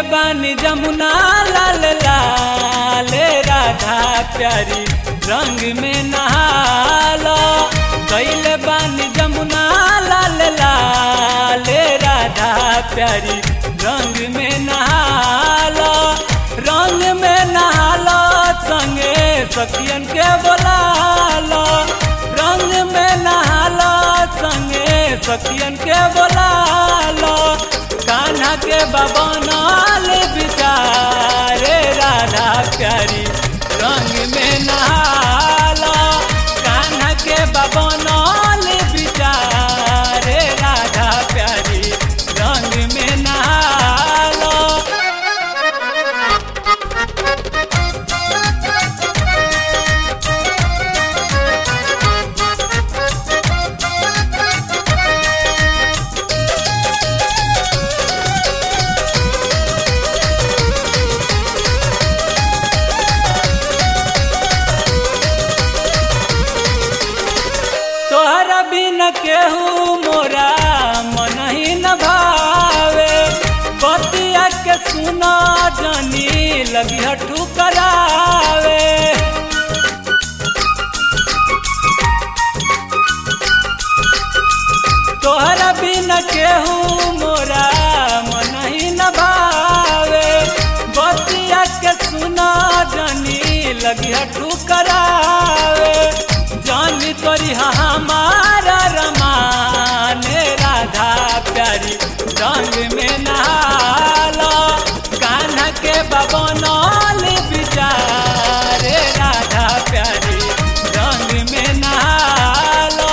बानी जमुना लाल लाल राधा प्यारी रंग में नहाला कैले बानी जमुना लाल लाल राधा प्यारी रंग में नहाला रंग में नहाला संगे सखियन के बोलाला रंग में नहाला संगे सखियन के बोलाला कान्हा के बाबा नाल बिचारे राधा प्यारी रंग में नहाला कान्हा के बाबा नाल बिचारे राधा प्यारी रंग में नहाला तोहरा बिन केहू मोरा मन ही न भावे बतिया के सुना जानी लगी हठू करावे तोहरा बिन केहू मोरा मन ही न भावे बतिया के सुना जानी लगी हठू करावे जानी तोरी हमारा रमान राधा प्यारी रंग में नहाला कान्हा के बबनौल बिचारे राधा प्यारी रंग में नहाला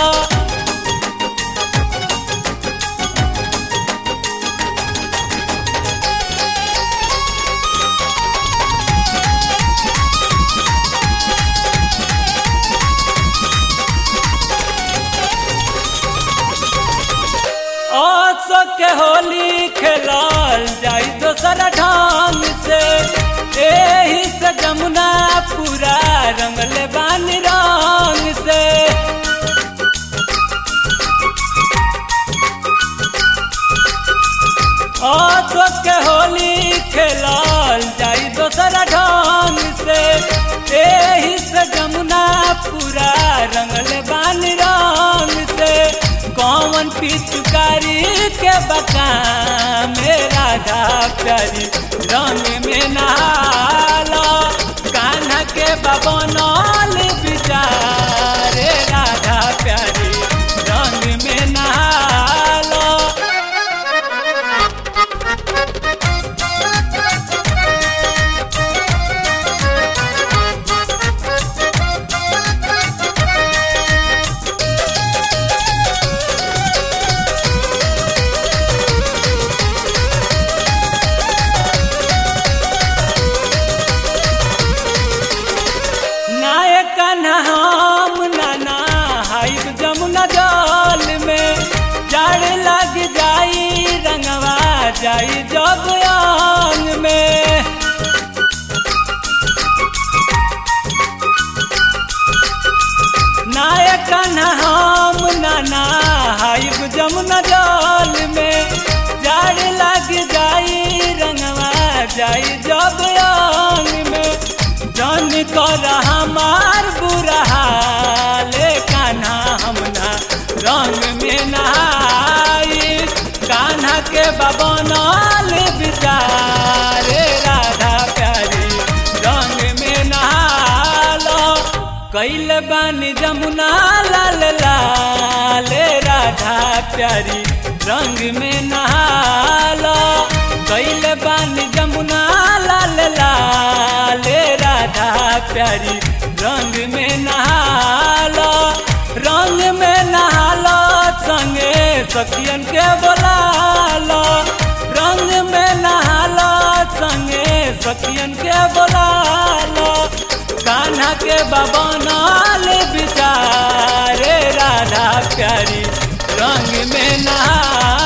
आसो के होली खेलल जाई दोसर ढंग से एही से जमुना पूरा रंगले बानी रंग से आसो के होली खेलल जाई दोसर ढंग से एही से जमुना पूरा रंगले बानी रंग से कौन पिचकारी के बका में राधा प्यारी रंग में नहाला कान्हा के बबनौल बिचारे राधा प्यारी रंग में नहाला नायक हम नाना हाइब जमुना जल में जड़ लग जाई रंगवा जाई जब अंग में नायक हम नाना हाइब जमुना जल में जड़ लग जाई रंगवा जाई जब अंग में जन कर हमार बुरा हाले कान्हा हमना रंग में नहाई कान्हा के बबनल बिचारे राधा प्यारी रंग में नहालो कैल बानी जमुना लाल लाल राधा प्यारी रंग में नहालो कैल बानी जमुना लाल लाल राधा प्यारी रंग में नहालो रंग में नहालो संगे सखियन के बोलालो रंग में नहालो संगे सखियन के बोलालो कान्हा के बाबा नाल बिचारे राधा प्यारी रंग में नहा